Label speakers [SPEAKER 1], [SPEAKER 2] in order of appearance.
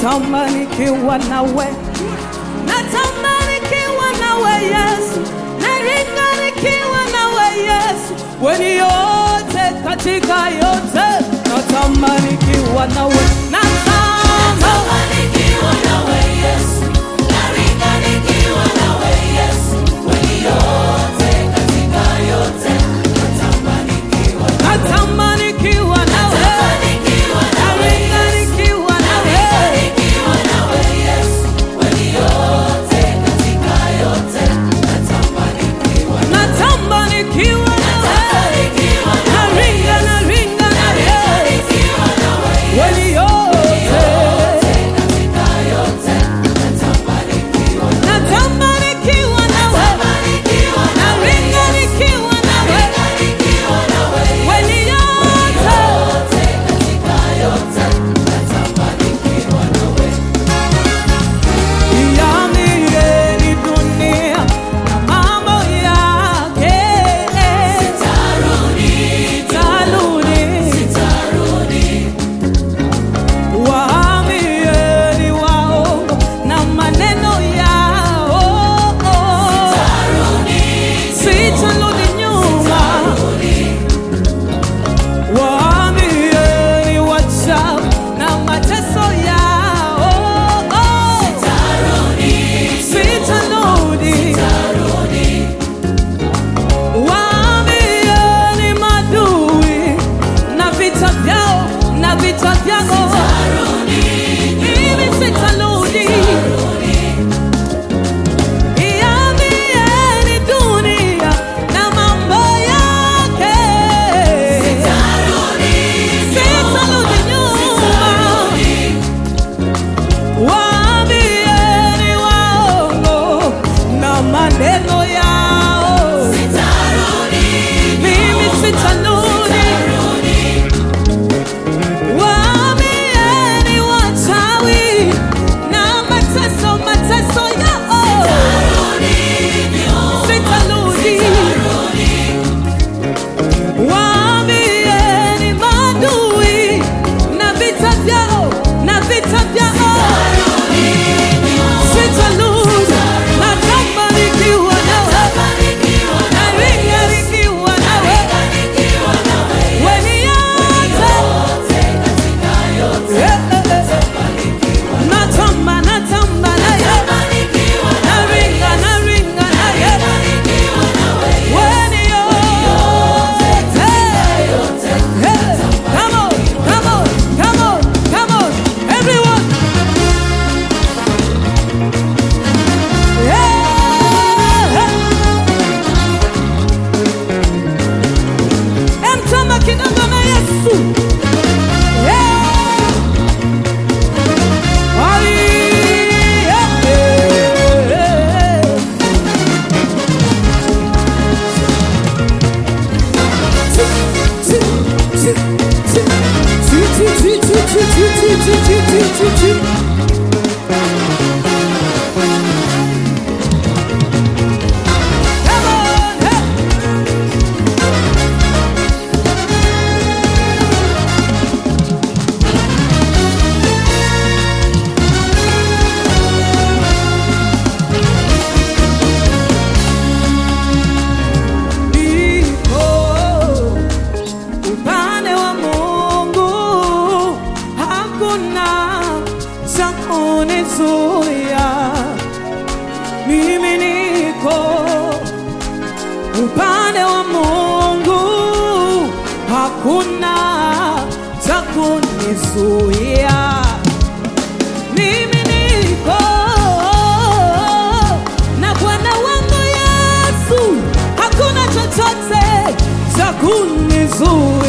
[SPEAKER 1] natamani kiwa nawe, natamani kiwa nawe Yesu, naringa nikiwa nawe Yesu, weni yote katika yote, natamani kiwa nawe, natamani natamani kiwa nawe, naringa nikiwa nawe, natamani kiwa nawe, naringa naringa nawe, weni yote natamani kiwa nawe, naringa nikiwa nawe, weni yote Iambie dunia na mambo yake. Sitarudi. Waambieni waongo na maneno yao. Sitarudi nyuma. Waambieni wachawi na mateso yao. Sitarudi. Waambieni madui na vita vyao na vita vyao. Mimi sitarudi. Iambieni dunia na mambo yake. Sitarudi nyuma. Waambieni waongo na maneno yao. Mimi sitarudi. Waambieni wachawi na mateso mateso yao. Sitarudi. Waambieni maadui na vita vyao na vita vyao. Sitarudi. Natamani nikiwa nawe. Naringa nikiwa nawe. Weni yote. Eh, eh, eh. Natamba, natamba naye. Naringa, naringa naye. Weni yote. Hey, come on, come on, come on, come on, everyone. Yeah, hey. Emtamba kidogo na Yesu. Yeah. Ai, yeah, yeah. Come on, hey. Niko upande wa Mungu, hakuna cha kunizuia. Mimi niko upande wa Mungu, hakuna cha kunizuia. Mimi niko na Bwana wangu Yesu, hakuna chochote cha kunizuia.